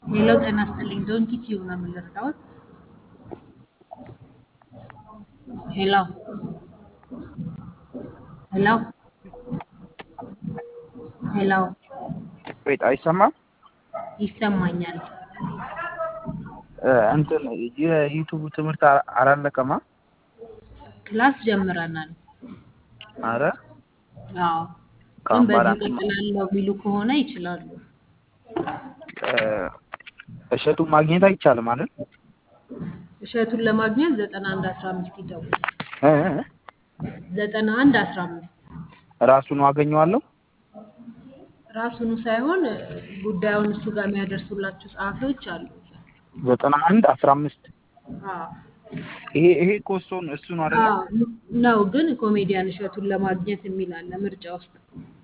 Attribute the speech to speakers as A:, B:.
A: ሄሎ ጤና ይስጥልኝ። ዶንኪ ቲዩብ ነው የምንረዳዎት? ሄሎ ሄሎ ሄሎ
B: ወይት አይሰማም?
A: ይሰማኛል።
B: እ እንትን የዩቱብ ትምህርት አ- አላለቀማ?
A: ክላስ ጀምረናል።
B: አረ
A: አዎ ግን
B: ከአሁን በኋላ
A: በዚህ እቀጥላለሁ ቢሉ ከሆነ ይችላሉ።
B: እ እሸቱን ማግኘት አይቻልም አይደል?
A: እሸቱን ለማግኘት ዘጠና አንድ አስራ አምስት ይደውል።
B: እ እ
A: ዘጠና አንድ አስራ አምስት
B: ራሱን አገኘዋለሁ።
A: ራሱኑ ሳይሆን ጉዳዩን እሱ ጋር የሚያደርሱላችሁ ጸሐፊዎች አሉ።
B: ዘጠና አንድ አስራ አምስት
A: አዎ
B: ይሄ ይሄ እኮ እሱን እሱን አይደለ?
A: አዎ ነው ግን ኮሜዲያን እሸቱን ለማግኘት የሚል አለ ምርጫ ውስጥ